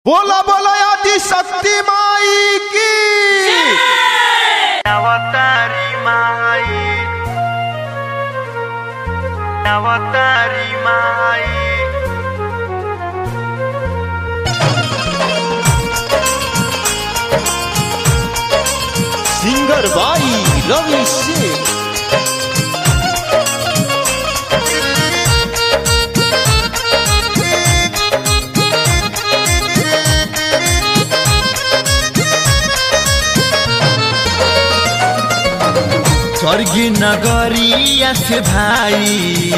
बोला बोला आदि शक्ति माई की अवतारी माई अवतारी माई सिंगर बाई रवि सिंह स्वर्गी नगरिया से भाई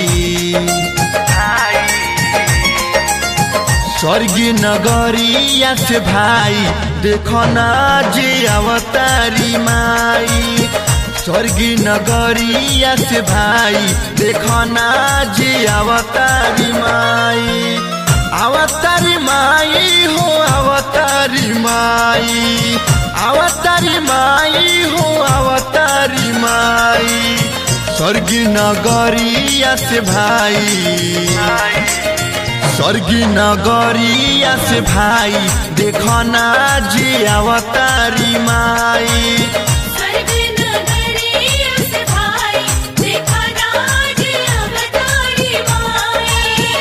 स्वर्गी नगरिया से भाई देखो ना जे अवतारी माई स्वर्गी नगरिया से भाई देखो ना जे अवतारी माई अवतारी माई हो अवतारी माई अवतारी माई हो अवतारी माई स्वर्गी नगरिया से भाई स्वर्गी नगरिया से भाई देखो ना जी अवतारी माई स्वर्ग नगरिया से भाई देखा नाज अवतारी माई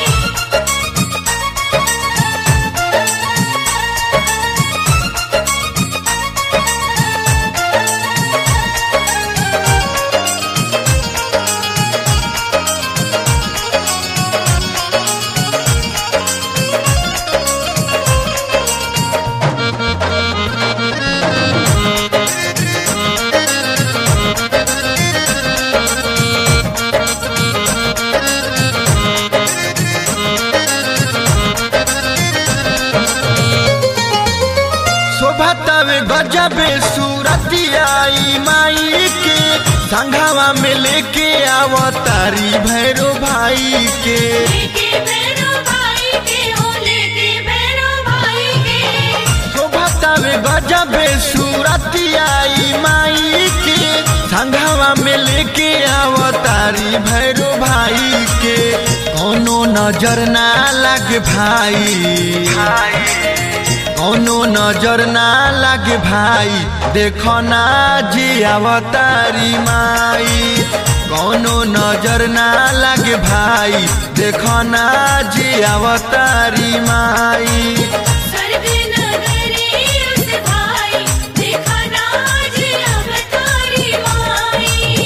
शोभतवे गजबे सूरतियाई माई के संघावा में लेके अवतारी भैरो भाई के लेके भैरो भाई के हो लेके भैरो भाई के शोभतवे गजबे सूरतियाई माई के संघावा में लेके अवतारी भैरो भाई के कोनो नजर ना लगे भाई कौनो नजर ना लागे भाई देखो ना जी अवतारी माई कौनो नजर ना लागे भाई देखो ना जी अवतारी माई स्वर्ग नगरिया से भाई देखा नाज अवतारी माई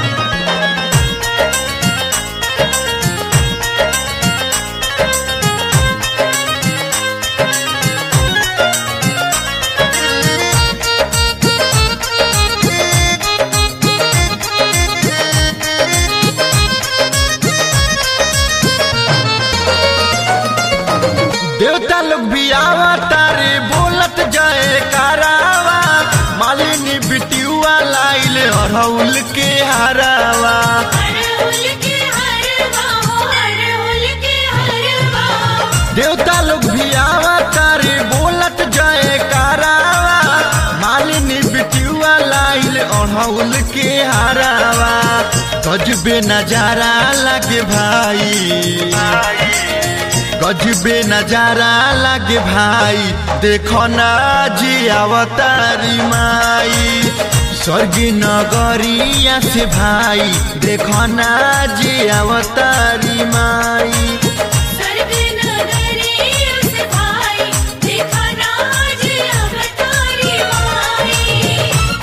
देवता लोग भी अवतारे बोलत जाए करावा मालिनी बिटियुआ लाइल अरहुल के हरावा अरहुल के हरवा हो अरहुल के हरवा देवता लोग भी अवतारे बोलत जाए करावा मालिनी बिटियुआ लाइल अड़हुल के हरावा गजबे नजारा लगे भाई गजबे नजारा लगे भाई देखो ना जी अवतारी माई स्वर्गी नगरिया से भाई देखो ना जी अवतारी माई स्वर्ग नगरिया से भाई देखा नाज अवतारी माई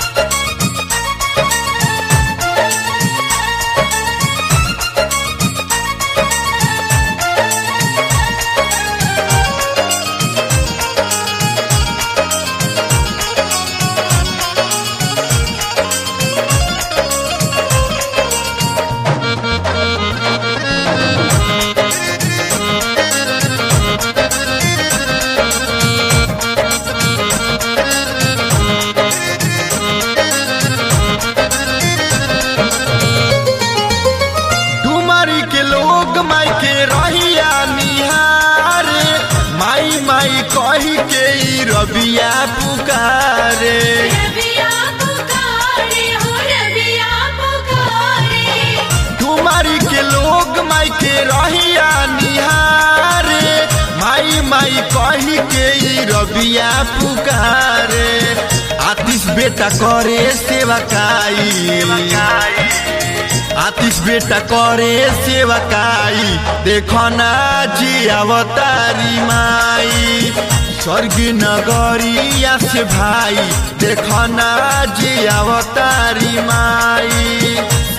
डुमरी के लोग माई के रहिया निहार माई माई कही के ई रबिया पुकारे रबिया पुकारे हो रबिया पुकारे डुमरी के लोग माई के रहिया निहार माई माई कही के ई रबिया पुकारे आतिश बेटा करे सेवकाई आतिश बेटा करे सेवकाई देखो ना जी अवतारी माई स्वर्ग नगरिया से भाई देखो ना जी अवतारी माई